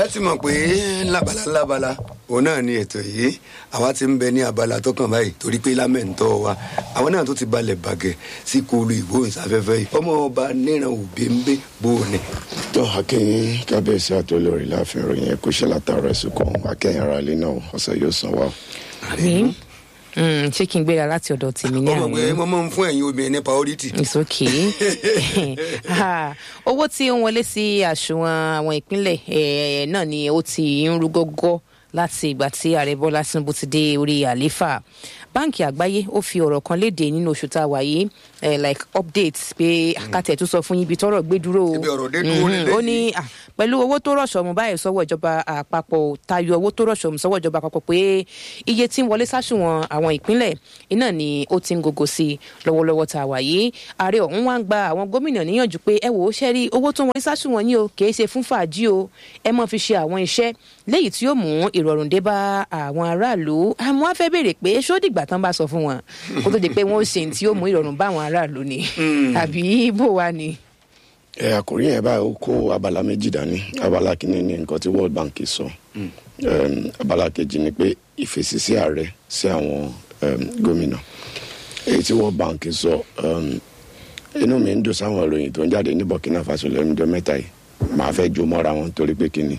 ẹ ti mọ̀ pé lábala lábala òun náà ni ètò yìí àwa ti ń bẹ ní abala tó kàn báyìí torí pé lámẹ̀ntọ́ wa àwọn náà tó ti balẹ̀ bàgẹ́ sí kúlù ìgbóhùnsáfẹ́fẹ́ yìí ọmọ ọba níran òbí ń bẹ bó o ní. tó akẹ́yìn kábíyèsí àtolórí láàfin ìròyìn ẹ̀kú ṣe látara ẹ̀sùn kan akẹ́yìn ara ilé náà ọ̀sẹ̀ yóò san wá. mi Mm, ṣé kí n gbéra láti ọ̀dọ̀ tèmi ní ọmọ pé àná mo máa ń fún ẹ̀yin obìnrin ní priority. it's okay Ah, owó tí ó ń wọlé sí àsùnwọ̀n àwọn ìpínlẹ̀ eh, náà ni ó ti ń rú gógó láti ìgbà tí ààrẹ bọ́lá tinubu ti dé orí àlééfà báǹkì àgbáyé ó fi ọ̀rọ̀ kan léde nínú oṣù tá a wà yìí eh, like update pé akátẹ̀ tó sọ fún yín ibi tọ́rọ̀ gbé dúró o Ibi ọ̀rọ̀ dé dúró Mhm, lélẹ́yìí. ó ní ah, pẹ̀lú owó tó rọ̀ṣọ̀ mu báyìí sọ́wọ́ ìjọba àpapọ̀ tayọ owó tó rọ̀ṣọ̀ mu sọ́wọ́ ìjọba àpapọ̀ pé iye tí ń wọlé sáṣùwọ̀n àwọn ìpínlẹ̀ iná ni ó ti ń gogo sí i lọ́wọ́lọ́wọ́ tá a wà yìí ààrẹ ọ̀hún wá ń gba àwọn gómìnà níyànjú pé ẹ wò ó ṣẹ́ rí owó tó ń wọlé sáṣùwọ̀n yìí o kì í ṣe fún fàájì o ẹ mọ̀ fi ṣe àwọn iṣẹ́ léyìí tí yóò mú ìrọ̀rùn dé bá àwọn aráàlú àmọ́ á fẹ́ béèrè pé ṣó dìgbà tán bá sọ fún wọn kó tó di pé wọ́n ó ṣe ní tí yóò mú ìrọ̀rùn bá àwọn aráàlú ni àbí bó wa ni. ẹ àkòrí yẹn báyìí ó kó abala méjì dání abala kìíní ni nǹkan tí world bank sọ Em, abala kejì ni pé ìfèsì sí ààrẹ sí àwọn em, gómìnà èyí tí world bank sọ em, inú mi ń dùn sáwọn ìròyìn tó ń jáde ní burkina faso lẹ́nu ọjọ́ mẹ́ta yìí màá fẹ́ jó mọ́ra wọn torí pé kíni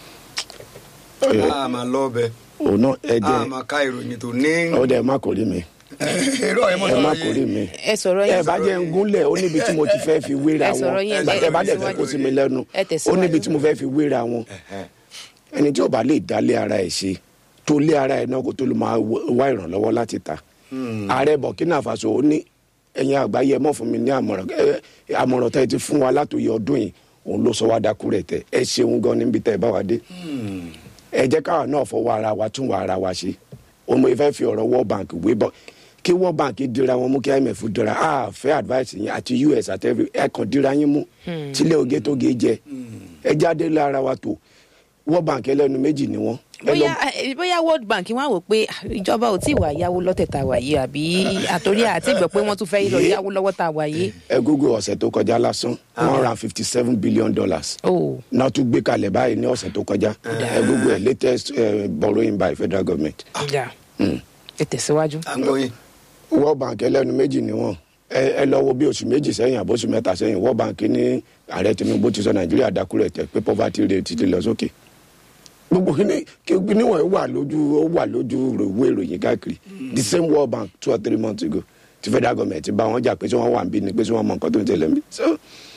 a máa lọ bẹ òun náà ẹ a jẹ́ máa ká ìròyìn tó ní. ọdẹ ẹ má kórìí mi èrò ẹ mọ̀ ẹ má sọ̀rọ̀ kórìí yìí. mi ẹ sọ̀rọ̀ ẹ yẹn bá jẹ́ ń gúnlẹ̀ ó níbi tí mo ti fẹ́ fi wéra Ẹ wọn sọ̀rọ̀ yẹn, ìgbà tẹ́ bá dẹ̀ fẹ́ tẹ̀síwájú. kó sí mi lẹ́nu Ẹ ó tẹ̀síwájú. níbi tí mo fẹ́ fi wéra wọn ẹni tí ó bá lè dálé ara ẹ̀ ṣe tó lé ara ẹ̀ náà kó tó lè máa wá ìrànlọ́wọ́ láti ta ààrẹ burkina faso ó ní ẹ̀yin àgbáyé ẹ mọ̀ fún mi ní àmọ̀ràn ẹ, àmọ̀ràn tẹ́ ẹ ti fún wa látòye ọdún yìí òun ló sọ wá dákú rẹ̀ tẹ́ ẹ ṣeun gan níbi tẹ́ ẹ bá wa dé ẹ jẹ́ káwa náà fọwọ́ ara wa tún wa ara wa ṣe òun mo fẹ́ fi ọ̀rọ̀ world bank wé bọ́ kí world bank dira wọn mú kí imf dira a fẹ́ advice yín àti us àti every ẹ kàn dira yín mú tílé oge tó ge jẹ ẹ jáde lára wa tó world bank ẹlẹ́nu méjì ni wọ́n. ẹ lọ- bóyá eh, bóyá world bank wọn á wò pé ah, ìjọba ò tí ì wà yáwó lọ́tẹ̀ tá a wà yìí àbí àtòrí àti ìgbà pé wọ́n tún fẹ́ lọ yáwó lọ́wọ́ tá a wà yìí. ẹ google ọ̀sẹ̀ tó kọjá lásán one hundred and fifty seven billion dollars o náà tún gbé kalẹ̀ báyìí ní ọ̀sẹ̀ tó kọjá ẹ google ẹ latest uh, borrowing by federal government. ìjà ẹ tẹ̀síwájú. à ń gbọ́ yín. world bank ẹlẹ́nu méjì ni wọ́n ẹ ẹ lọ wo bí oṣù méjì sẹ́yìn àbóṣù mẹ́ta sẹ́yìn world bank ní ààrẹ tinubu ti sọ nàìjíríà dákúrẹ̀ tẹ̀ pé poverty rate ti lọ sókè gbogbo kíní kíní wọ̀nyí wà lójú ó wà lójú ìwé ìròyìn káàkiri the same world bank two or three months ago ti federal government ti bá wọn jà pé tí wọ́n wà ń bí ni pé tí wọ́n mọ nǹkan tó ń tẹ̀lé mi so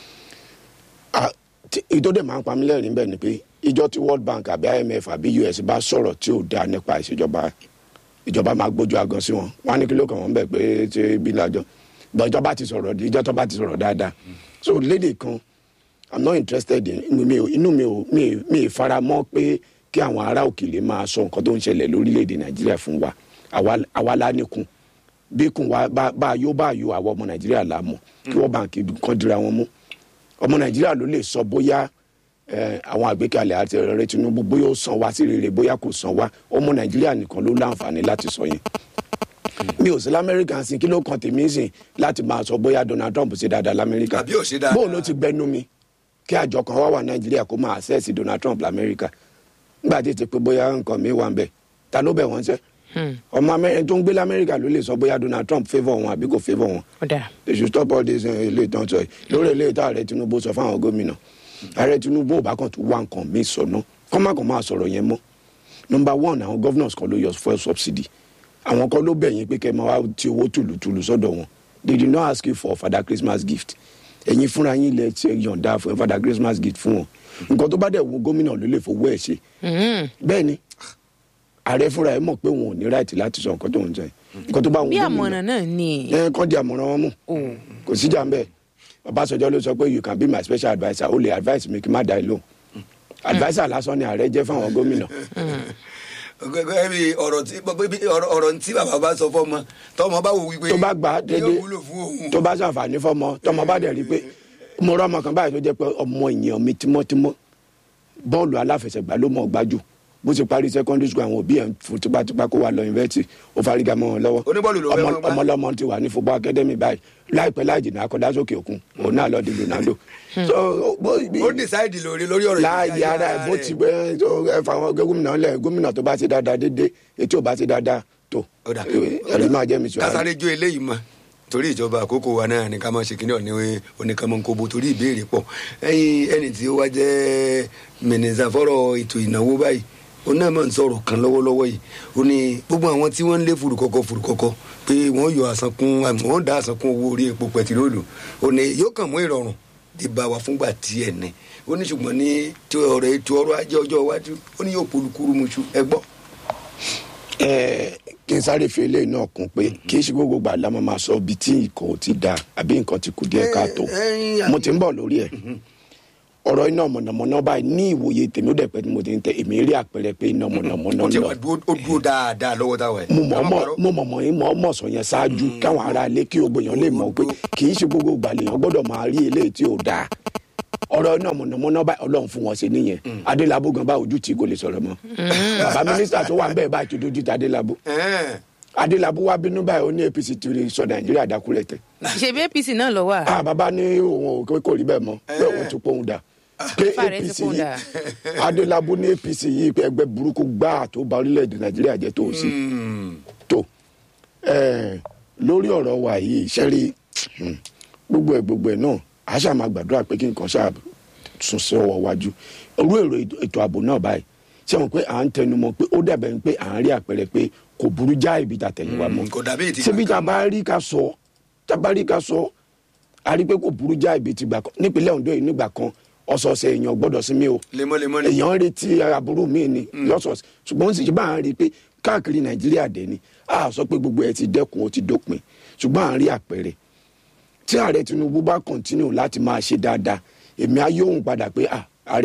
ah, tí- ìtọ́dẹ̀ máa ń pa mí lẹ́rìn bẹ́ẹ̀ ni pé ìjọ tí world bank àbí imf àbí us bá sọ̀rọ̀ tí ò dáa nípa ìṣèjọba ìjọba máa gbójú agan sí wọn wọn á ní kí ló kàn wọn bẹ pé ṣé bí lájọ bọ ìjọba ti sọ̀rọ̀ ìjọ tó bá ti sọ̀rọ̀ dáadáa so lédè kan i'm not interested in inú mi ò inú mi ò mi ì- mi ì fara mọ́ pé kí àwọn ará òkèlè máa sọ nǹkan tó ń ṣẹlẹ̀ lórílẹ̀‐èdè nàìjíríà fún wa àwa- àwa la níkun bí kùn wa bá bá a yó bá a yó àwọn ọmọ nàìjíríà la mọ̀ kí wọ́n bá ń kí kan dira wọn mú ọmọ nàìjíríà ló lè sọ bóyá eh, àwọn àgbékalẹ̀ àti ọ̀rẹ́ tinubu bóyá ó san wá sí rere bóyá kò san wá ọmọ nàìjíríà nìkan ló láǹfààní láti sọ yẹn mi ò sí lamẹ́ríkà sí kí ló kàn tèmi sìn láti máa sọ bóyá donald trump ṣe dáadáa lamẹ́ríkà Àbí ò ṣe dáadáa. bóun ló ti gbẹnu mi kí àjọ kan wá wà nàìjíríà kó máa access donald trump lamẹ́ríkà nígbà tí ti pé bóyá nǹkan mi wà ń bẹ̀ ta ló bẹ̀ wọ́n sẹ́ ọmọ amẹ́rin tó ń gbé lamẹ́ríkà ló lè sọ bóyá donald trump favour wọn àbí kò favour wọn ọ̀dà they should stop all this uh, ilé ìtàn sọ yìí lórí ilé ìtàn ààrẹ tinubu sọ fáwọn gómìnà ààrẹ tinubu ò bá kàn tún wá nǹkan míì sọ náà kọ́ má kàn máa sọ̀rọ̀ yẹn mọ́ number one àwọn governors kan ló yọ fuel subsidy àwọn kan ló bẹ̀yìn pé kẹ́ ẹ máa wá ti owó tùlùtùlù sọ́dọ̀ wọn they did not ask you for father christmas gift ẹ̀yin fúnra yín lẹ ṣe yọ̀ǹda fún father christmas gift fún wọn nǹkan tó bá dẹ̀ wù gómìnà ló lè fowó ẹ̀ ṣe bẹ́ẹ̀ ni ààrẹ fúnra ẹ̀ mọ̀ pé wọn ò ní right láti sọ nǹkan tó ń sọ yìí nǹkan tó bá wù bí gómìnà àmọ̀ràn náà ni ẹ kàn di àmọ̀ràn wọn mú kò síjà ń bẹ̀ Ọbásanjọ́ ló sọ pé you can be my special adviser o lè advice mi kí n má da ẹ lóhùn adviser lásán ni ààrẹ jẹ́ fáwọn gómìnà gẹ́gẹ́ bí ọ̀rọ̀ tí bí ọ̀rọ̀ ọ̀rọ̀ tí bàbá bá sọ fọ́mọ tọmọ bá wò wípé tó bá gbà á dédé yóò wúlò fún òun. tó bá ṣàǹfààní fọmọ tọmọ bá dẹ̀ rí i pé mo rọ ọmọ kan báyìí tó jẹ́ pé ọmọ èèyàn mi tímọ́tímọ́ bọ́ọ̀lù aláfẹsẹ̀gbá ló mọ̀ gbájú bó ti parí secondary school àwọn òbí ẹ̀ ń fún tipátipá kó wà lọ yunifásitì ó fárígá mọ́ wọn lọ́wọ́ Oníbọ́ọ̀lù ló fẹ́ Ọmọ- mọ́ bá. ọmọlọ́mọ ti wà ní football academy báyìí láìpẹ́ láì jìnnà akọ́dá sókè òkun òun náà lọ di ronaldo. so bó ó decide lórí lórí ọ̀rọ̀ láàyè ara ẹ̀ bó ti gbẹ ẹ fà wọn gómìnà lẹ gómìnà tó bá ti dáadáa dédé etí ò bá ti dáadáa tó ó dà ẹ̀rí máa jẹ́ mi sọ kásáré jó eléyìí mọ torí ìjọba àkókò wa náà ní ká máa ṣe kíní ọ̀ní oníkanmọ́nkóbo torí ìbéèrè pọ̀ ẹyin ẹni tí ó wá jẹ́ mínísà fọ́rọ̀ ètò ìnáwó báyìí ó náà máa ń sọ̀rọ̀ kan lọ́wọ́lọ́wọ́ yìí ó ní gbogbo àwọn tí wọ́n ń lé furukọ́kọ́ furukọ́kọ́ pé wọ́n yọ àsankún wọ́n dá àsankún owó orí epo pẹtiróòlù ó ní yóò kàn mú ìrọ̀rùn dé bá wa fúngbà díẹ̀ ní ó ní ṣùgbọ́n ní tí ọ̀rọ̀ ètò ọrọ̀ ajé ọjọ́ iwájú ó ní yóò polúkúrú muṣu ẹ gbọ́. ẹ kí n sáré fi eléyìí náà kún pé kì í ṣe gbogbo gbà lámà máa sọ ibi tí nǹkan ò ti da àbí nǹkan ti kù díẹ̀ káàtó ẹ, ẹ, mo ti ń bọ̀ lórí ẹ̀ ọ̀rọ̀ iná mọ̀nàmọ́ná báyìí ní ìwòye tèmi ó dẹ̀ pẹ́ tí mo ti ń tẹ èmi rí àpẹẹrẹ pé iná mọ̀nàmọ́ná ó ti lọ wà dúró ó dúró dáadáa lọ́wọ́ táwa ẹ̀. mo mọ̀ mọ̀ mo mọ̀ mọ̀ yín mọ̀ mọ̀ sọ yẹn ṣáájú káwọn ará ilé kí gbogbo èèyàn lè mọ̀ pé kì í ṣe gbogbo gbà lèèyàn gbọ́dọ̀ máa rí eléyìí tí ò dáa ọ̀rọ̀ iná mọ̀nàmọ́ná báyìí ọlọ́run fún wọn ṣe nìyẹn adélábù gan bá ojú tí kò lè sọ̀rọ̀ mọ́ bàbá mínísítà tó wà ń bẹ́ẹ̀ báyìí tó dojú ti adélábù Ẹ̀ẹ́n. adélábù wá bínú báyìí ó ní apc ti rí sọ nàìjíríà dákúrẹ́ tẹ̀ ṣebí apc náà lọ wà. ah bàbá ní òun ò kò rí bẹ́ẹ̀ mọ́ pé òun ti pohùn dà pé Ifá rẹ̀ ti apc pohùn yìí dà. adélábù ní apc yìí pé ẹgbẹ́ burúkú gbáà tó bà orílẹ̀-èdè nàìjíríà jẹ́ tó sí Mm. tó ẹ lórí ọ̀rọ̀ wa yìí sẹ́rí gbogbo ẹ̀ gbogbo ẹ̀ náà a ṣáà máa gbàdúrà pé kí nǹkan ṣáà sún sí ọwọ́ wájú orú èrò ètò ààbò náà báyìí ṣé wọn pé à ń tẹnumọ́ pé ó dàbẹ̀ ń pé à ń rí àpẹẹrẹ pé kò burú já ibi tàtẹ̀yìnwá mọ́ kò dàbí ètí ṣebí tá a bá rí ká sọ tá a bá rí ká sọ a rí pé kò burú já ibi tìgbà kan nípínlẹ̀ Ondo yìí nígbà kan ọ̀sọ̀ọ̀sẹ̀ èèyàn gbọ́dọ̀ sinmi o lemọ́lemọ́ ni. èèyàn ń retí aburú míì ni lọ́sọ̀ọ̀sẹ̀ ṣùgbọ́n ó sì ṣe bá à ń rí i pé káàkiri nàìjíríà dé ni a sọ pé gbogbo ẹ ti dẹ́kun ó ti dópin ṣùgbọ́n à ń rí àpẹẹrẹ tí ààrẹ tinubu bá kọ̀ntínú láti máa ṣe dáadáa èmi á yóò ń padà pé ah, ààrẹ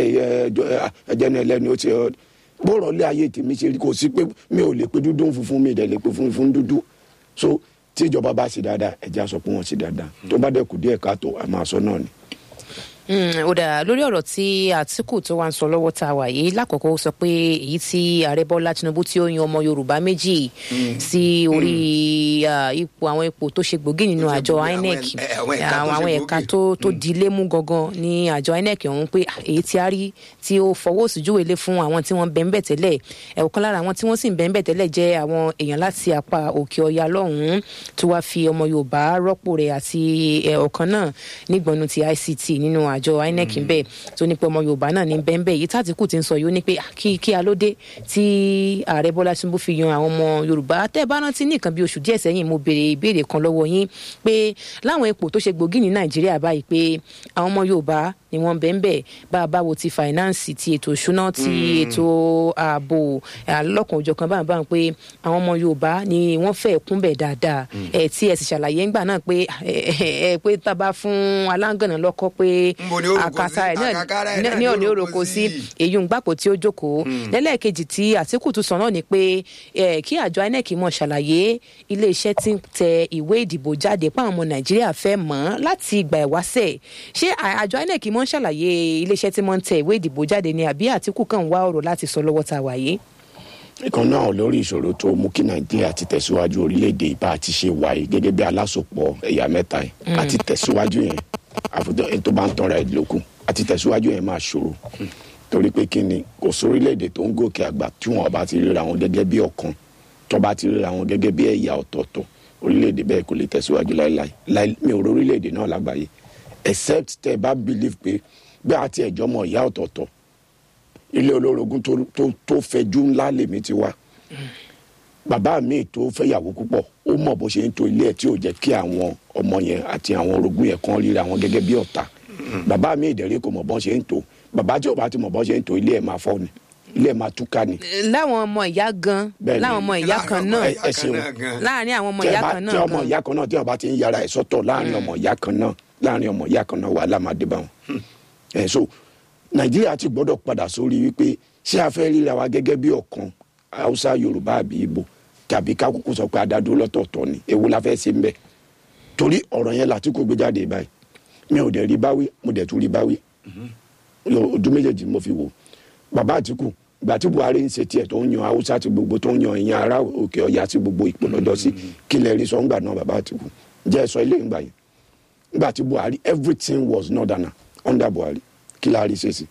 ẹjẹ ní ẹlẹ́ni ó ti ẹ bọ́rọ̀ lé ayé tèmi ṣe rí kò sí pé mi ò lè pe dúdú ń funfun mi ìdẹ̀ lè pe funfun dúdú so tí ìjọba bá ṣe dáadáa ẹ̀jẹ̀ á sọ pé wọ́n ṣe dáadáa tó bá dẹ̀kù díẹ̀ káàtó a máa sọ náà ni. Mm, ó dà lórí ọ̀rọ̀ tí àtìkù tó wà ń sọ lọ́wọ́ tá a wà yìí lákòókò ó sọ pé èyí tí ààrẹ bọ́lá tinubu tí ó yan ọmọ yorùbá méjì sí orí ah, ipò àwọn ipò tó ṣe gbòógì nínú Tó ṣe àjọ gbòógì, àwọn inec ẹ- àwọn ẹ̀ka tó àwọn ṣe àwọn gbòógì. ẹ̀ka tó tó di ilé mú gangan ní àjọ inec ọ̀hún pé ah, èyí tí a rí tí ó fọwọ́ sí júwèé lé fún àwọn tí wọ́n bẹ́ẹ̀ bẹ́ẹ̀ tẹ́lẹ̀ ẹ̀wọ̀kan lára àwọn tí wọ́n sì ń bẹ́ẹ̀ bẹ́ẹ̀ tẹ́lẹ̀ jẹ́ àwọn èèyàn láti apá òkè ọya lọ́hùn-ún tí wàá fi ọmọ yorùbá rọ́pò rẹ̀ àti ẹ̀, ọ̀kan náà nígbọ̀nù ti ict nínú àjọ inec ń bẹ̀ tó ní pé ọmọ yorùbá náà ní bẹ́ẹ̀ yìí tàtíkù ti ń sọ yìí ó ní pé ah, kí kí a ló dé tí ààrẹ bọ́lá tinubu fi yan àwọn ọmọ yorùbá tẹ́ ẹ bá rántí ní nǹkan bí oṣù díẹ̀ sẹ́yìn mo béèrè ìbéèrè kan lọ́wọ́ yín pé láwọn ipò tó ṣe gbòógì ní nàìjíríà báyìí pé àwọn ọmọ yorùbá ni wọ́n bẹ́ẹ̀ bẹ́ẹ̀ bá a bá wo ti finance ti ètò ìṣúná ti ètò ààbò alọ́kùn òjọ̀kan báyìí báyìí pé àwọn ọmọ yorùbá ni wọ́n fẹ́ kúnbẹ̀ dáadáa ẹ̀ tí ẹ sì ṣàlàyé ńgbà náà pé ẹ ẹ pé tá a bá fún aláǹgànà lọ́kọ́ pé Ńbo ni ó roko àkàtà sí? ẹ̀ náà Àkàkárà ẹ̀ ní- náà ní ni ó ọ̀nà roko òroko sí sí. èyí ń gbàpò tí ó jókòó lẹ́lẹ́ẹ̀kejì tí àtìkù tún sọ náà ni pé eh, kí àjọ inec mọ̀ ṣàlàyé iléeṣẹ́ tí ń tẹ ìwé ìdìbò jáde páwọn ọmọ nàìjíríà fẹ́ mọ̀ ọ́n láti ìgbà ìwáṣẹ̀ ṣé à- àjọ inec mọ̀ ń ṣàlàyé iléeṣẹ́ tí wọ́n ń tẹ ìwé ìdìbò jáde ni àbí àtìkù kàn ń wá ọ̀rọ̀ láti sọ lọ́wọ́ tá a wà yìí. ìkan náà lórí ìṣòro tó mú kí nàìjíríà ti tẹ̀síwájú orílẹ̀-èdè ìbá àti ṣe wáyé gẹ́gẹ́ bí alásopọ̀ ẹ̀yà mẹ́ta yẹn àti tẹ̀síwájú yẹn àfùjọ ẹni tó bá ń tọ́ra ẹ̀ lókun àti tẹ̀síwájú yẹn máa ṣòro torí pé kí ni kò sórílẹ̀-èdè tó ń gòkè àgbà tí wọn bá ti ríra wọn gẹ́gẹ́ bí ọ̀kan tó bá ti ríra wọn gẹ́gẹ́ bí ẹ̀yà ọ̀tọ̀ọ̀tọ̀ orílẹ̀-èdè bẹ́ẹ̀ kò lè tẹ̀síwájú láéláé láé mi ò rí orílẹ̀-èdè náà lágbàáyé except tẹ́ ẹ bá believe pé bí àti ẹ̀jọ́ mọ̀ ìyá ọ̀tọ̀ọ̀tọ̀ ilé olórogún tó tó tó fẹjú ńlá lèmi ti wá bàbá mi tó fẹ́yàwó púpọ̀ ó mọ̀ bó ṣe ń to ilé ẹ̀ tí ò jẹ́ kí àwọn ọmọ yẹn àti àwọn orogún yẹn kan ríra wọn gẹ́gẹ́ bí ọ̀tá bàbá mi ìdẹ̀rẹ́ kò mọ̀ bọ́n ṣe ń to bàbá tí ò bá ti mọ̀ bọ́n ṣe ń to ilé ẹ̀ máa fọ́ ni ilé ẹ̀ máa túká ni. láwọn ọmọ ìyá gan Bẹ́ẹ̀ni. láwọn ọmọ ìyá kan náà ẹ- ẹ ṣeun. láàrin àwọn ọmọ Tí ẹ ìyá bá- kan tí náà ọmọ gan. ìyá kan náà tí wọn bá ti ń yára ẹ̀ sọ́tọ̀ láàrin ọmọ ìyá kan náà láàrin ọmọ ìyá kan náà wàhálà máa dé bá wọn. ẹ so nàìjíríà ti gbọ́dọ̀ padà sórí wípé ṣé a fẹ́ ríra wa gẹ́gẹ́ bí ọ̀kan haúsá yorùbá àbí ibo tàbí kákókó sọ pé adádó lọ́tọ̀ọ̀tọ̀ ni èwo la fẹ́ ṣe ń bẹ̀ torí ọ̀rọ̀ yẹn láti kó gbé jáde báyìí mi ò dẹ̀ rí báwí mo dẹ̀ tún rí báwí Lo- ojú méjèèjì mo fi wò bàbá àtìkù ìgbà tí buhari ń ṣe tiẹ̀ tó ń yan haúsá ti gbogbo tó ń yan ìyẹn ará òkè ọ̀yà sí gbogbo ìpolọ́dọ̀ sí kí lẹ rí sọ ńgbà náà bàbá àtìkù jẹ́ ẹ sọ ilé ìgbà yẹn nígbà tí buhari everything was northerner under buhari kí la rí ṣe sí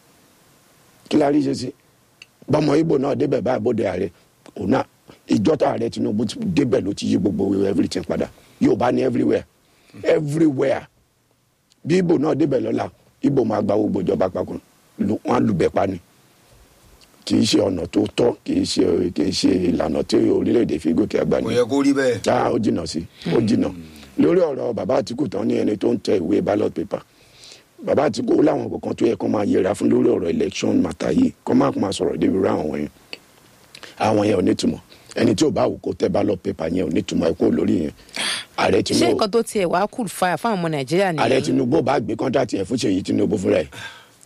kí la rí ṣe sí bọ́mọ ibo náà débẹ̀ báyìí bóde ààrẹ òun náà ìjọta ààrẹ tinubu ti débẹ̀ ló ti yí gbogbo everything padà yorùbá ní everywhere everywhere bí ibo náà débẹ̀ lọ́la ibo máa gba gbogbo ìjọba papọ̀ lu- wọn á lùbẹ̀ pa ni kì í ṣe ọ̀nà tó tọ́ kì í ṣe kì í ṣe ìlànà tí orílẹ̀-èdè fi gòkè àgbà kò ni yẹ kó rí bẹ́ẹ̀. já ó jìnnà sí ó jìnnà lórí ọ̀rọ̀ bàbá àtìkù tán ní ẹni tó ń tẹ ìwé ballot paper bàbá àtìkù ó láwọn kankan tó yẹ kó máa yẹra fún lórí ọ̀rọ̀ election matter yìí kó má máa sọ̀rọ̀ débi rá àwọn yẹn àwọn yẹn ò nítumọ̀ ẹni tí ò bá wù kó tẹ ballot paper yẹn ò nítumọ̀ ẹ kó lórí yẹn ààrẹ ṣé tinubu nǹkan tó tiẹ̀ wá kù fà fáwọn ọmọ nàìjíríà ààrẹ nìyẹn tinubu bá gbé kọ́ńtàtì ẹ̀ fún ṣèyí tinubu fúnra ẹ̀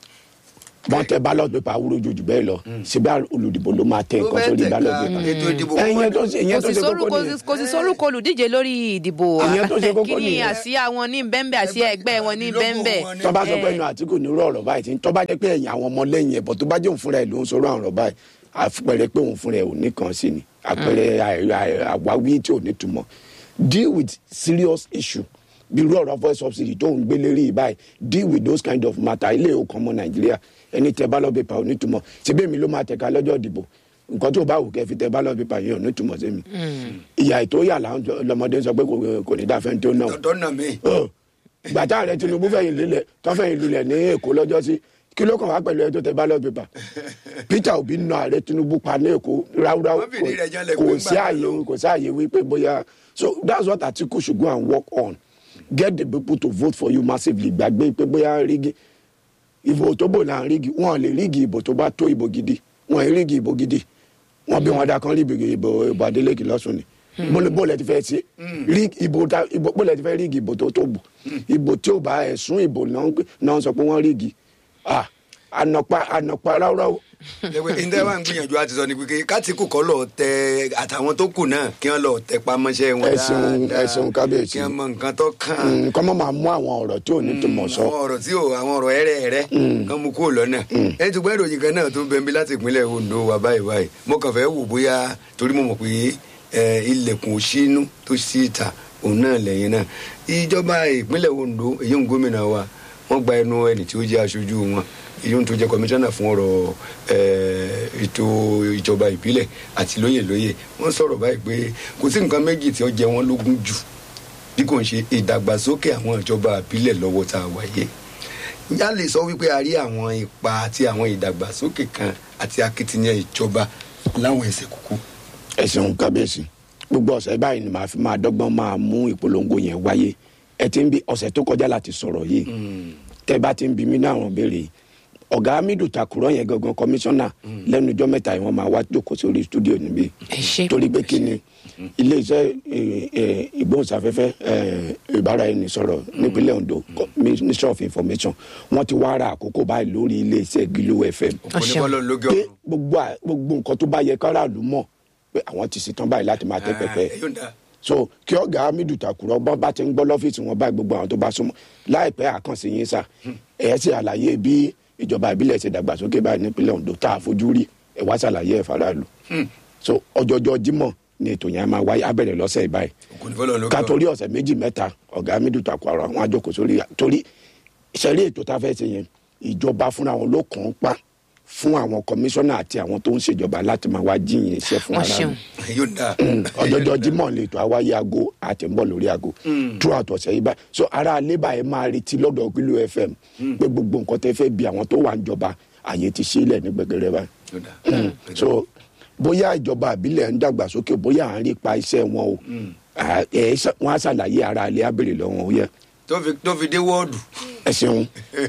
wọ́n tẹ ballot paper awúrò jòjù bẹ́ẹ̀ lọ síbẹ̀ olùdìbò ló máa tẹ Ló nǹkan fẹ́ sórí tẹ̀ka ballot paper ètò ìdìbò ẹ̀yìn tó ṣe ìyẹn kò tó sì ṣe sórúkọ kókó nìyẹn kò sì sórúkọ olùdíje lórí ìdìbò Ìyẹn tó ṣe kókó kí ni nìyẹn. àsíá wọn ní bẹ́ńbẹ́ àsíá ẹgbẹ́ wọn ní Lógún bẹ́ńbẹ́ wọn ní- tó bá sọ pé Eh. ẹnu àtìkù ní irú ọ̀rọ̀ báyìí tí tó bá jẹ́ pé ẹ̀yìn àwọn ọmọ lẹ́yìn ẹ̀bọ̀ tó bá jẹ́ òun fúnra ẹ̀ ló ń sọ̀rọ̀ àwọn ọ̀rọ̀ báyìí àpẹẹrẹ pé òun fúnra ẹ̀ ò ní kan sí ni àpẹẹrẹ àì- àì- àwáwí tí ò ní túmọ̀ deal with serious issue bí irú ọ̀rọ̀ voice subsidy tó ń gbé lérí yìí báyìí deal with those kind of matter ilé ìwòkan ọmọ nàìjíríà ẹni tẹ ballot paper ò ní túmọ̀ síbẹ̀ mi ló máa tẹ̀ka lọ́jọ́ ìdìbò nǹkan tó bá wù kẹ́ fi tẹ ballot paper yẹn ò ní túmọ̀ sí mi ìyá ètò yà láwọn lọmọdé sọ pé kò- kò ní dáfẹ́ tó náà tọ́tọ́ nà mí. gbàtà rẹ tinubu fẹ̀yìn lélẹ̀ tó fẹ̀yìn lulẹ̀ ní èkó lọ́jọ́ sí kí ló kàn wá pẹ̀lú ẹ tó tẹ ballot paper peter obi nà ààrẹ tinubu pa ní èkó ráúráú Wọ́n fìdí rẹ̀ janlẹ̀ kò pé sí ńgbà àyè kò sí àyè wípé bóyá so that's what atiku should go and work on get the people to vote for you massively gbàgbé pé bóyá rígi ìbò tó bò là ń rígi wọn lè rígi ìbò tó bá tó ìbò gidi wọn ì rígi ìbò gidi wọn bí wọn dá kan rí ìbò ìbò adeleke lọ́sùn ni bólú bólú ẹ ti fẹ́ ṣe rí ìbò ta ìbò bólú ẹ ti fẹ́ rígi ìbò tó tó bò ìbò tí ò bá ẹ̀sùn ìbò náà ń pè- náà ń sọ pé wọ́n rígi ah ànàpá ànàpá ráúráú ẹgbẹ́ ìdá wa ń gbìyànjú àti sọ ni pé kátìkù kọ́ lọ tẹ àtàwọn tó kù náà kí wọ́n lọ tẹ pamọ́ṣẹ́ wọn Ẹ ṣeun, dáadáa ẹ ṣeun, kábíyèsí. kí wọ́n mọ nǹkan tó kàn nǹkan mọ́ máa mú àwọn ọ̀rọ̀ tí ò ní tó mọ̀ sọ àwọn ọ̀rọ̀ tí ò àwọn ọ̀rọ̀ ẹ̀rẹ̀ ẹ̀rẹ̀ kan mú kúrò lọ́nà ẹ ti gbọ́ ìròyìn kan náà tó ń bẹ̀mí láti ìpínlẹ̀ Ondo wa báyìí báyìí mo kàn fẹ́ wò bóyá torí mo mọ̀ pé ẹ, ilẹ̀kùn òṣínú tó sí ìta òun náà lẹ́yìn náà ìjọba ìpínlẹ̀ Ondo èyí ń gómìnà wa wọ́n gba ẹnu ẹni tí ó jẹ́ aṣojú wọn èyí ń tó jẹ́ kọmíṣánná fún ọ̀rọ̀ ẹ, ètò ìjọba ìbílẹ̀ àti lóyè lóyè wọ́n sọ̀rọ̀ báyìí pé kò sí nǹkan méjì tí ó jẹ wọ́n lógún jù bí kò ń ṣe ìdàgbàsókè àwọn ìjọba àbílẹ̀ lọ́wọ́ tá a wáyé yá lè sọ wípé a rí àwọn ipa àti àwọn ìdàgbàsókè kan àti akitiyan ìjọba láwọn ẹsẹ̀ kúkú. ẹ ṣeun kábíyèsí gbogbo ọ̀sẹ̀ báyìí ni màá fi máa dọ́gbọ́n máa mú ìpolongo yẹn wáyé ẹ ti ń bi ọ̀sẹ̀ tó kọjá láti sọ̀rọ̀ yìí tẹ́ bá ti ń bi mí ní àwọn béèrè yìí ọ̀gá hamidu takurọ̀ yẹn gangan kọmíṣánná lẹ́nu ijọ́ mẹ́ta yìí wọ́n máa wá jókòó sórí stúdíò níbí Ẹ ṣé. torí pé kí ni iléeṣẹ́ eh, eh, ìgbóhùnsáfẹ́fẹ́ eh, ìbáraẹnisọ̀rọ̀ nípínlẹ̀ Ondo co- Ministry of Information wọ́n ti wá ra àkókò báyìí lórí iléeṣẹ́ Glo FM òpó ní bọ́lọ̀ lóge pé ọ̀run. gbogbo à- gbogbo nǹkan tó bá yẹ káràlú mọ̀ pé àwọn ti ṣetán báyìí láti máa tẹ́ pẹpẹ ẹ yóò dá so kí ọ̀gá hamidu takurọ bọ́n bá ti ń gbọ́ lọ́fíìsì wọn báyìí gbogbo àwọn tó bá súnmọ́ láìpẹ́ àkànṣe yín sà ẹ̀ ṣe àlàyé bí ìjọba ìbílẹ̀ ṣe dàgbàsókè báyìí nípínlẹ̀ Ondo tá a fojú rí ẹ̀ wá ṣàlàyé ẹ̀ faraàlú so ọjọ́jọ́ Jímọ̀ ni ètò yẹn máa wáyé abẹ́rẹ́ lọ́sẹ̀ báyìí òpó ní bọ́lọ̀ lóge ká ọ̀run. torí ọ̀sẹ̀ méjì mẹ́ta ọ̀gá hamidu takurọ àwọn àjọkò sórí torí ìṣẹ̀lẹ̀ ètò tá a fẹ́ ṣe yẹn ìjọba fúnra wọn ló kàn án pa fún àwọn kọmíṣánná àti àwọn tó ń ṣèjọba láti máa wá jíyìn iṣẹ́ fún wọ́n aráàlú ṣeun ẹ yóò dá. ọjọjọ Jímọ̀ lè tó àwáyé aago àti ń bọ̀ lórí aago throughout ọ̀sẹ̀ yìí báyìí so ara alébà ẹ máa retí lọ́dọ̀ Glo FM pé gbogbo nǹkan tẹ́ fẹ́ bi àwọn tó wà ń jọba àyè ti sílẹ̀ ní gbẹgẹrẹ báyìí yóò dá. so bóyá ìjọba àbílẹ̀ ń dàgbàsókè bóyá à ń rí pa iṣẹ́ wọn o à- ẹ ṣà- wọn á ṣàlàyé ara alẹ́ abèrè lọ́wọ́ ó yẹ tó fi tó fi dé wọ́ọ̀dù. ẹ ṣeun.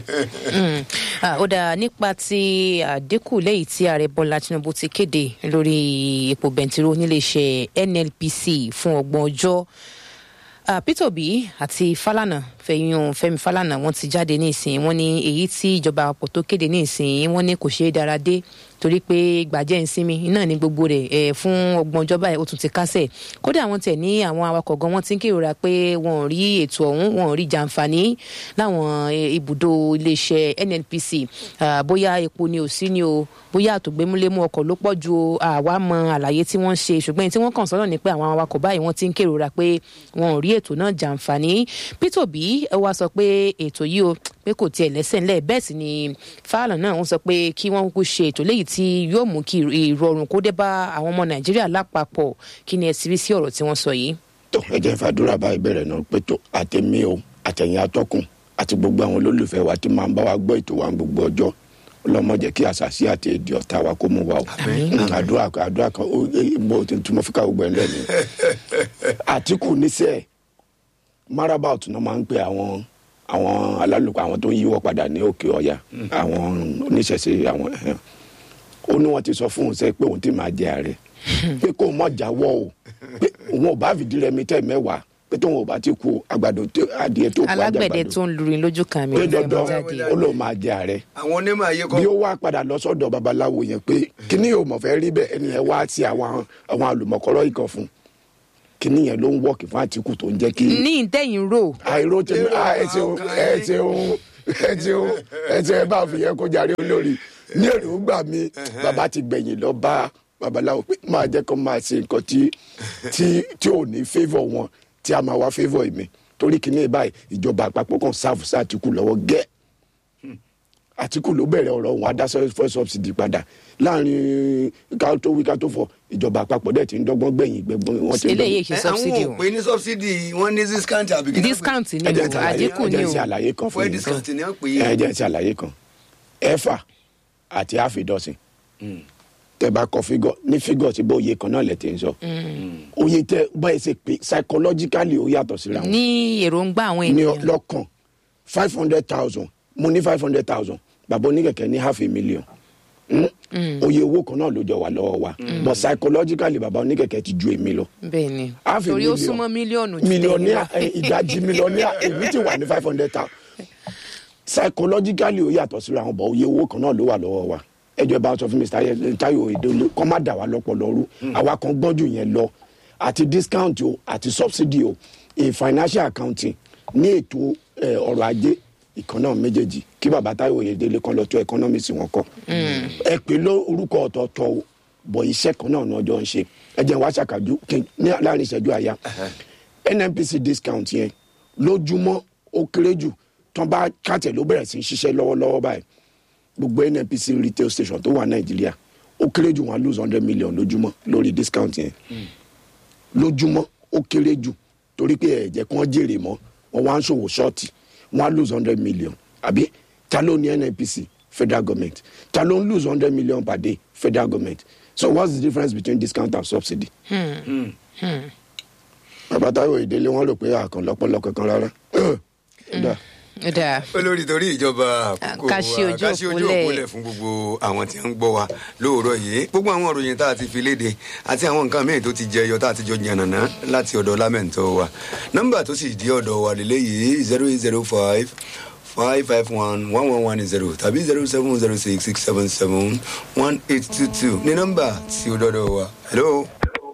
Mm. Ah, ó dáa nípa ti àdínkù lẹ́yìn tí ààrẹ bọ́lá tinubu ti kéde lórí epo bẹntiró níléeṣẹ́ nnpc fún ọgbọ̀n ọjọ́ Ah, peter obi àti falana fẹyìn fẹmi falana wọn ti jáde ní ìsìn wọn ní èyí tí ìjọba àpapọ̀ tó kéde ní ìsìn wọn ní kò ṣeé dára dé torí pé gbàjẹ́ ìsinmi náà ní gbogbo rẹ̀ ẹ̀ fún ọgbọ̀n ọjọ́ báyìí ó tún ti kásẹ̀ kódà wọn tẹ̀ ní àwọn awakọ̀ gan wọn ti ń kérora pé wọn ò rí ètò ọ̀hún wọn ò rí jàǹfààní láwọn eh, ibùdó iléeṣẹ́ nnpc Ah, bóyá epo ni ò sí ni o bóyá àtògbémúlémú ọkọ̀ ló pọ̀ ju o, àwa mọ àlàyé tí wọ́n ń ṣe ṣùgbọ́n èyí tí wọ́n kàn sọ́nà ni pé àwọn awakọ̀ báyìí wọ́n ti ń kérora pé wọn ò rí ètò náà jàǹfààní peter obi ẹ wá sọ pé ètò yìí o pé kò tiẹ̀ lẹ́sẹ̀ ńlẹ̀ bẹ́ẹ̀ sì ni fáàlà náà wọ́n sọ pé kí wọ́n kúkú ṣe ètò léyìí tí yóò mú kí ìrọ̀rùn kó dé bá àwọn ọmọ nàìjíríà lápapọ̀ kí ni ẹ sì rí sí ọ̀rọ̀ tí wọ́n sọ yìí. tó ẹ jẹ́ fàdúrà báyìí bẹ̀rẹ̀ náà pé tó àtẹ̀mí o àtẹ̀yìn atọ́kùn àti gbogbo àwọn olólùfẹ́ wa tí máa ń bá wa gbọ́ ètò wa gbogbo ọjọ́ ọlọ́mọ jẹ́ kí àṣàṣì àti èdè ọ̀tá wa kó mú wa o Mm, àdúrà kan àdúrà kan ó eh, mo ti tún mo fi ká gbogbo ẹ̀ lẹ́nu àtìkù níṣẹ́ marabout náà máa ń pe àwọn àwọn alálùkọ àwọn tó ń yíwọ́ padà ní òkè ọ̀yà àwọn oníṣẹ̀ṣe àwọn ẹ̀hẹ́n. ó ní wọ́n ti sọ fún un sẹ́ pé òun ti máa jẹ ààrẹ pé kó o mọ̀ jáwọ́ o pé òun ò bá fìdí rẹmi tẹ́ mẹ́wàá pé tóun ò bá ti kú àgbàdo tó adìẹ tó kú alágbẹ̀dẹ àjàgbàdo tó ń lurin lójú kan mi pé ò fẹ́ mú dandan jáde. ó lóun máa jẹ ààrẹ àwọn onímọ̀ ayé bí kọ́ ó wá padà lọ sọ́dọ̀ babaláwo yẹn pé kíní yóò mọ̀ fẹ́ rí bẹ́ẹ̀ ẹni yẹn wá sí àwọn àwọn àlùmọ̀kọ́rọ́ ìkan fún kíní yẹn ló ń wọ́ọ̀kì fún àtìkù tó ń jẹ́ kí ní ìtẹ̀yìn rò àìró tí Èrò ẹ ṣeun ọkàn ẹ yín. ṣeun ẹ ṣeun ẹ ṣeun ẹ bá fi yẹn kó jàre olórí ní èròǹgbà mi bàbá ti gbẹ̀yìn lọ bá babaláwo pé máa jẹ́ kó máa ṣe nǹkan tí tí tí ò ní favour wọn tí a máa wá favour mi torí kíní báyìí ìjọba àpapọ̀ kan sáàfù sí àtìkù lọ́wọ́ gẹ́ẹ́ àtìkù ló bẹ̀rẹ̀ ọ̀rọ̀ òun adásọ fẹ́ subsidy padà láàrin ká tó wí ká tó fọ ìjọba àpapọ̀ dẹ̀ ti ń dọ́gbọ́n gbẹ̀yìn gbẹ̀gbọ́n wọn ti ń eléyìí dọ́gbọ́n. ṣe subsidy àwọn o ò pé ní subsidy wọ́n ní discount àbí kí ni wọ́n pè? discount ni ẹ jẹ́ o n ṣàlàyé- àdínkù ẹ ni jẹ́ n o ṣàlàyé kan fún fún yín discount ni wọ́n pè ẹ é. jẹ́ n ṣàlàyé kan ẹ̀fà àti àfidọ́sìn tẹ bá kọ fígọ ní fígọ tí bó iye kan náà lẹ ti ń sọ oye tẹ báyìí ṣe pé psychologically ó yàtọ̀ síra wọn ní èròǹgbà àwọn ní ènìyàn lọ́kàn five hundred thousand mo ní five hundred thousand bàbá oníkẹ̀kẹ́ ní half a million Mm? oye owó kan náà ló jọ wà lọ́wọ́ wa but psychologically bàbá oníkẹ̀kẹ́ ti ju èmi lọ bẹ́ẹ̀ ni half a torí ó million. súnmọ́ mílíọ̀nù ju mílíọ̀nìà tèmi lọ. ìdajì mílíọ̀nìà èmi ti wà ní five hundred thousand psychologically ó yàtọ̀ síra wọn bọ̀ oye owó kan náà ló wà lọ́wọ́ wa ẹjọ́ bá sọ fún mr Ayẹ- Táyọ̀ Oyèdélé kọ́ má dà wá lọ́pọ̀lọ́ rú àwa kan gbọ́n jù yẹn lọ àti discount o àti subsidy o in financial accounting ní ètò eh, ọrọ̀ ajé ìkan náà méjèèjì kí bàbá Táyọ̀ Oyèdélé kan lọ tó economics wọn kọ ẹ pè ló orúkọ ọ̀tọ̀ọ̀tọ̀ o bọ̀ iṣẹ́ kan náà ní ọjọ́ ń ṣe ẹ jẹ́ n wá ṣàkàjú kí n- ní láàrin ìṣẹ́jú àyà nnpc discount yẹn lójúmọ́ ó kéré jù tán bá kàtẹ́ ló bẹ̀rẹ̀ sí í ṣiṣẹ́ lọ́wọ́lọ́wọ́ báyìí gbogbo nnpc retail station tó wà nàìjíríà ó kéré jù wọn lose hundred million lójúmọ́ lórí discount yẹn lójúmọ́ ó kéré jù torí pé ẹ̀jẹ̀ kan jèrè mọ́ wọn wá ń ṣòwò ṣọ́ọ̀tì wọn á lose hundred million àbí ta ló ní nnpc federal government ta ló ń lose hundred million per day federal government so what's the difference between discount and subsidy. bàbá táwọn ìdílé wọn rò pé àkàn lọ́pọ̀lọ́ kankan rárá. Dà. Ó dáa. olórí torí ìjọba àkókò Ká ṣí wa ojú ká ṣí ojú òpólẹ̀. òpólẹ̀ fún gbogbo àwọn tí ń gbọ́ wa lóòrọ̀ yìí gbogbo àwọn òròyìn tá a ti fi léde àti àwọn nǹkan míì tó ti jẹyọ tá a ti jọ yànnàná láti ọ̀dọ̀ lámẹ̀ntọ́ wa nọ́mbà tó sì di ọ̀dọ̀ wa lélẹ́yìí zero eight zero five five five one one one one zero tàbí zero seven zero six six seven seven one eight two two ní nọ́mbà tí ó dọ́dọ̀ wa hello.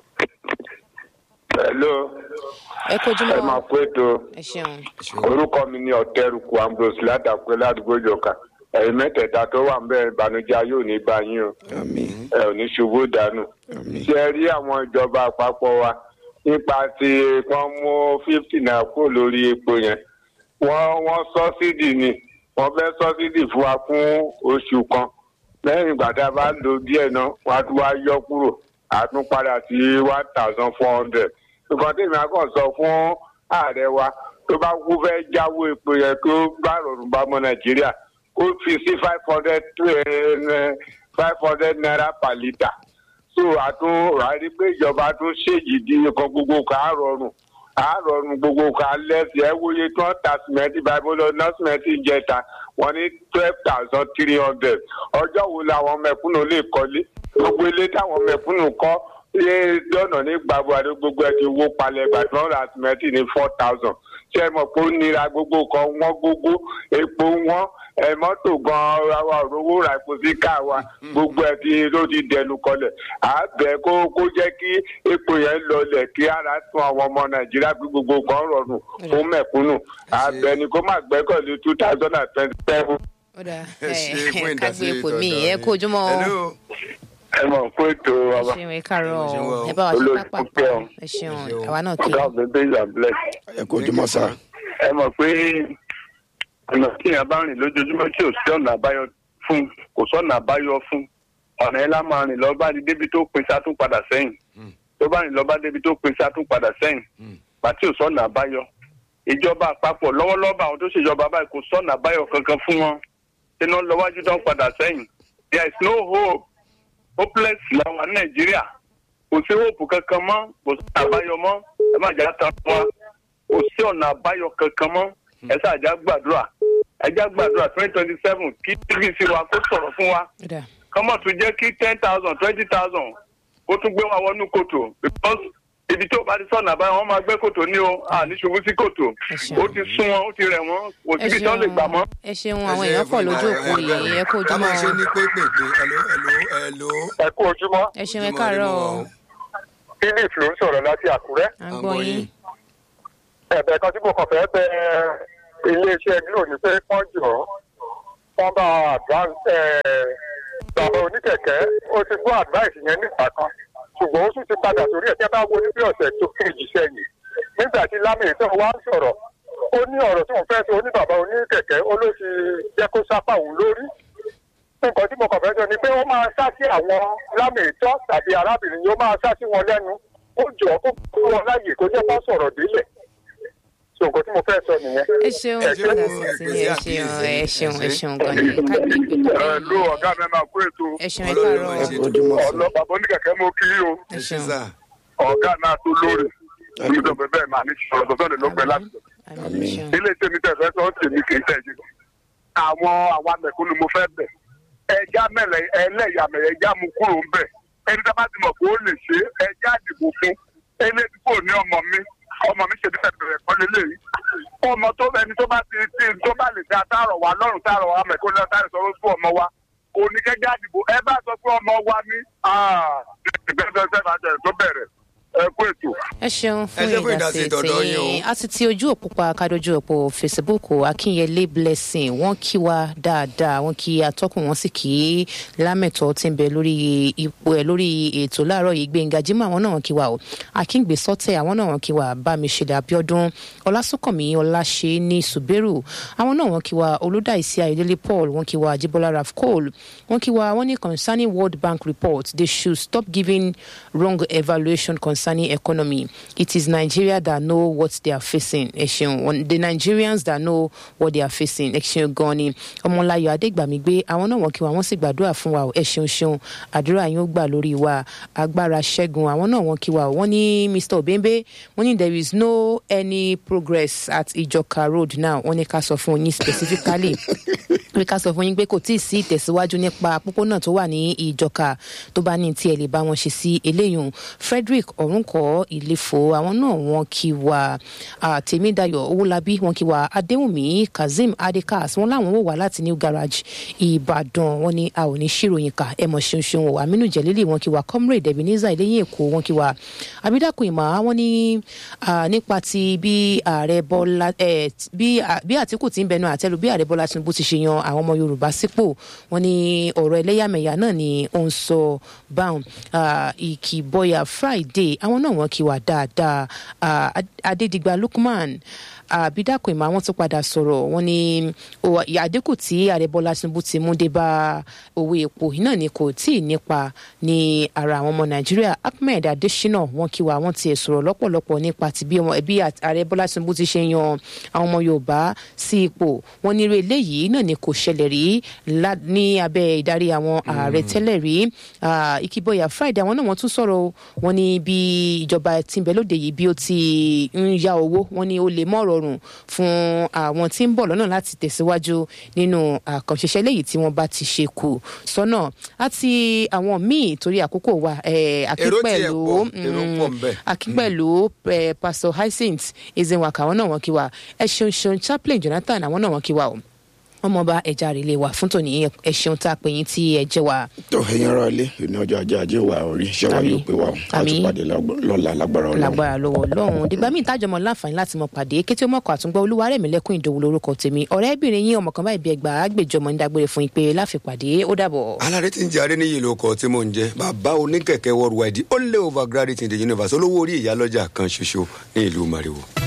hello ẹ kojú ẹ máa mọ́ kó ètò ẹ ṣeun. orúkọ mi ní ọtẹrùkù ambrose ládàpẹ ládùúgbò ìjọka ẹ̀yin mẹ́tẹ̀ẹ̀ta tó wà ń bẹ ìbànújẹ́ yóò ní bá yín o àmín ẹ ò ní ṣubú dànù àmín. ṣe rí àwọn ìjọba àpapọ̀ wa nípa ti wọ́n mú fifty naira kúrò lórí epo yẹn wọ́n wọ́n sọ́sídì ni wọ́n fẹ́ sọ́sídì fún wa fún oṣù kan lẹ́yìn ìgbà tá a bá lò díẹ̀ náà wọ́n á tún wá yọ kúrò á tún padà sí one thousand four hundred nǹkan tí èmi á kàn sọ fún ààrẹ wa tó bá kú fẹ́ jáwó epo yẹn tó bá rọrùn bá mọ nàìjíríà kó fi sí five hundred five hundred naira per litre so àtún rárí pé ìjọba tún ṣèjì di nǹkan gbogbo ká á rọrùn á rọrùn gbogbo ká lẹ́sìn ẹ wòye tí wọ́n ta sìmẹ́ntì báyìí mo lọ ná sìmẹ́ntì ìjẹta wọ́n ní twelve thousand three hundred ọjọ́ wo làwọn mẹ̀kúnnù lè kọ́lé gbogbo ilé táwọn mẹ̀kúnnù kọ́ ṣé dọ́nà ní gbàgbọ́ àti gbogbo ẹ ti wó palẹ̀ gbàdúrà ra sìmẹ́ntì ní four thousand ṣé ẹ mọ̀ pé ó nira gbogbo kan wọ́n gbogbo epo wọ́n ẹ mọ́tò gan-an àwa òrówó ra epo sí ká wa gbogbo ẹ ti ló ti dẹnu kọlẹ̀ àbẹ̀ kó kó jẹ́ kí epo yẹn lọlẹ̀ kí ara tún àwọn ọmọ nàìjíríà pé gbogbo kan rọrùn fún mẹ̀kúnnù àbẹ̀ ni kó má gbẹ́kọ̀lé two thousand and twenty seven. ọ̀dà ẹ ṣe fún kágbé ìdásí ipò mi tọ̀dọ̀ ẹ kó ojúmọ́ o. Hello. ẹ mọ̀ pé ètò ẹ ọba ṣeun ẹ káàárọ̀ Ẹ ṣeun o o. ẹ bá wa ṣe Olórí pápá púpẹ́ o. ẹ ṣeun Ẹ ṣeun. àwa náà kí ọ̀gá mi bẹ́ẹ̀ and bless. ẹ kó ojúmọ́ sá ẹ mọ̀ pé ọ̀nà tí èèyàn bá rìn lójoojúmọ́ tí ò sí ọ̀nà àbáyọ fún kò sọ̀nà àbáyọ fún ọ̀nà yẹn lá máa rìn lọ bá di débi tó pin sá tún padà sẹ́yìn tó bá rìn lọ bá débi tó pin sá tún padà sẹ́yìn pàtí ò sọ̀nà àbáyọ ìjọba àpapọ̀ lọ́wọ́lọ́wọ́ àwọn tó ṣèjọba báyìí kò sọ̀nà àbáyọ kankan fún wọn iná lọ́wájú tó ń padà sẹ́yìn there is no hope hopeless làwọn nàìjíríà kò sí hope kankan mọ́ kò sí àbáyọ mọ́ ẹ má jà tán wá kò sí ọ̀nà àbáyọ kankan mọ́ ẹ ṣáàjà gbàdúrà ẹ já gbàdúrà twenty twenty seven kí tvc wa kó sọ̀rọ̀ fún wa ọ̀dà kọ́mọ̀ tún jẹ́ kí ten thousand twenty thousand kó tún gbé wa wọnú kòtò because ibi tó bá ti sọ̀nà àbáyọ wọn máa gbé kòtò ní o àní ṣubú sí kòtò Ẹ ṣeun. ó ti sún wọn ó ti rẹ̀ wọ́n kò ẹ síbi tí wọ́n lè gbà mọ́. ẹ ṣeun Ẹ àwọn ṣe èèyàn pọ̀ fún lójú ìdá- òkú ẹ- yìí ẹ kó ká ojúmọ́ máa ṣe o. ní pépèpé hello hello hello. ẹ kú ojúmọ́ ẹ ṣeun ẹ Ojúmọ́ káàárọ̀ ire o mọ́ philip ló ń sọ̀rọ̀ láti àkúrẹ́ à ń gbọ́ yín ẹ̀bẹ̀ kan tí mo kàn fẹ́ bẹ iléeṣẹ́ glo ní pé wọ́n jọ wọ́n bá advance bàbá oníkẹ̀kẹ́ ó ti gbọ́ advice yẹn nígbà kan ṣùgbọ́n ó tún ti padà sórí ẹ̀ tí a bá wo ní bí ọ̀sẹ̀ tó kejì sẹ́yìn nígbà tí lámì tó wá ń sọ̀rọ̀ ó ní ọ̀rọ̀ tí wọ́n fẹ́ sọ ní bàbá oníkẹ̀kẹ́ ó ló ti jẹ́ kó sápá òun lórí nǹkan tí mo kàn fẹ́ sọ ni pé ó máa sá sí àwọn lámì ìtọ́ tàbí arábìnrin yìí ó máa sá sí wọn lẹ́nu ó jọ kó fún wọn láàyè kó jẹ́ kó sọ̀rọ̀ délẹ̀ so nǹkan tí mo fẹ́ sọ nìyẹn. ẹ ṣeun Ẹ ṣeun, ọ̀dà sí ẹ sí pèsè ẹ ṣeun ẹ ṣeun àkíyèsí. ẹ ṣeun gan ni kágbé ìpè tó ẹ ló ọ̀gá mi máa kó ètò ẹ ṣeun ẹ Ọlọ́run káàárọ̀ máa o ṣe ẹ kó ojúmọ́ sá ọ̀nà bàbá oníkẹ̀kẹ́ mo kí o ẹ ẹ ṣe ṣeun sá. ọ̀gá náà tó lórí olùdókòwò bẹ́ẹ̀ máa ní sọ̀rọ̀ tó fẹ́ẹ́ ló pẹ́ láti àmì ẹ ṣeun ilé tèmi tẹ̀ fẹ́ sọ tèmi kì í tẹ̀ ṣe àwọn àwa mẹ̀kúnnù mo fẹ́ bẹ̀ ẹja mẹ́lẹ̀ ẹlẹ́yàmẹ̀yẹ ẹja mu kúrò ń bẹ̀ ẹni tá a bá ti mọ̀ pé ó lè ṣe ẹja àdìbò fún eléyìí kò ní ọmọ mi ọmọ mi ṣe bí bẹ̀rẹ̀ kọ́ lélẹ́yìí ọmọ tó ẹni tó bá ti ti tó bá lè dá táàrọ̀ wa lọ́rùn táàrọ̀ wa mẹ̀kúnnù táàrọ̀ sọ̀rọ̀ fún ọmọ wa kò ní kẹ́kẹ́ àdìbò ẹ bá sọ pé ọmọ wa ní ìgbẹ́sẹ̀ tó bẹ̀rẹ̀ ẹ kú ètò. ẹ ṣeun Ẹ fún ṣe fún ìdásí ìdásí tọ̀dọ̀ yín o. tí a ti ti ojú òpó pa kádojú òpó facebook akínyẹlé blessing wọn kí wa dáadáa wọn kí atọkùn wọn sì kí lámẹtọ tí ń bẹ lórí ipò ẹ lórí ètò láàárọ yìí gbẹngà jimá àwọn náà wọn kí wa o akíngbé sọtẹ àwọn náà wọn kí wa bámiṣẹdẹ abiodun ọlásùnkànmí ọláṣẹ ní suberu àwọn náà wọn kí wa olùdáìsí ayọdẹlẹ paul wọn kí wa ajibola raf cole wọn kí wa wọn ní concerning world bank report they should stop giving wrong evaluation concerning economy it is nigeria that know what they are facing ẹ ṣeun Wọn- the nigerians that know what they are facing ẹ ṣeun gan ni ọmọláyọ adégbàmígbé àwọn náà wọn kí wa wọn sì gbàdúrà fún wa o. ẹ ṣeun ṣeun àdúrà yín ó gbà lórí wa agbára ṣẹ́gun àwọn náà wọn kí wa o. wọ́n ní mr obembe wọ́n ní there is no any progress at ijoka road now wọ́n ní ká sọ fún yín specifically pé ká sọ fún yín pé kò tí ì sí ìtẹ̀síwájú nípa pópónà tó wà ní ìjọka tó bá ní tí ẹ lè bá wọn ṣe sí eléyìí frederick ọ̀rúnkọ ìlẹ́fọ̀ àwọn náà wọn kí wa ah, tèmídayọ̀ owólabí wọn kí wa adéwùmí kazeem adekas wọn láwọn wò wá láti new garage ìbàdàn wọn ní a ò ní ṣíròyìn ká ẹ mọ̀ ṣeun ṣeun o aminu jẹlílì wọn kí wa comrade ebenezer eléyìn èkó wọn kí wa abidakun ìmọ̀ wọn ní ah, nípa ti bí ààrẹ bọ́lá eh, bí à- bí àtìkù ti ń bẹnu àtẹlu bí ààrẹ bọ́lá tinubu ti ṣe yan àwọn ọmọ yorùbá sípò wọn ní ọ̀rọ̀ ẹlẹ́yàmẹ̀yà náà ni ó ń sọ báwọn Ah, ìkìbọyà friday àwọn náà wọn kí wà dáadáa Ah, Ad- adédìgbà lukman àbídàkùn ìmọ̀ àwọn tó padà sọ̀rọ̀ wọn ní o- àdínkù tí ààrẹ bọ́lá tinubu ti mú dé bá owó epo yìí náà ni kò tí ì nípa ní ara àwọn ọmọ nàìjíríà ahmed adesina wọn kí wa wọn tiẹ̀ sọ̀rọ̀ lọ́pọ̀lọpọ̀ nípa ti bí ọmọ ẹbí ààrẹ bọ́lá tinubu ti ṣe yan àwọn ọmọ yorùbá sí ipò wọn ní irú eléyìí náà ni kò ṣẹlẹ̀ rí lá- ní abẹ́ ìdarí àwọn ààrẹ tẹ́lẹ̀ rí Ah, ìkìbọyà friday àwọn náà wọ́n tún sọ̀rọ̀ o. wọ́n ní bí ìjọba tí ń bẹ lóde yìí bí ó ti ń ya owó wọ́n ní ó lè mọ́ ọ̀rọ̀ rọrùn fún àwọn tí ń bọ̀ lọ́nà láti tẹ̀síwájú nínú àkànṣiṣẹ́ léyìí tí wọ́n bá ti ṣe kù sọ́nà àti àwọn míì torí àkókò wa eh, Èrò tiẹ̀ akínpẹ̀lú pọ̀, èrò pọ̀ ńbẹ̀. akínpẹ̀lú eh, pastor hyacinth ezenwaka àwọn náà wọ́n kí wa ẹ ṣeun ṣeun chaplain jonathan àwọn náà wọ́n kí wa o ọmọọba ẹja rèlé wa fún tòní ẹ ṣeun tá a pè yín tí ẹ jẹ wa. tó ẹyin ara ilé ìní ọjọ́ ajé ajé wa orí iṣẹ́ wa Àmín. yóò pé wa o a Àmín. tún pàdé lágbó- lọ́la lágbára ọlọ́run. lágbára lọ́wọ́ ọlọ́run dìgbà míì tájọmọ láǹfààní láti mọ pàdé kété mọ́kọ̀ àtúngbọ́ olúwarẹ̀mílẹ́kùn ìdòwú lórúkọ tèmi ọ̀rẹ́bìnrin yín ọmọ kan báyìí bí ẹgbàá àgbèjọmọ ń dágbére fún yín pé láfipàdé ó dàbọ̀. alárẹ tí ń jẹ adéníyì ló kọ tí mò ń jẹ bàbá oníkẹkẹ worldwide ó lé overgraduate in the universe olówó orí ìyálọ́jà kan ṣoṣo ní ìlú mariwo.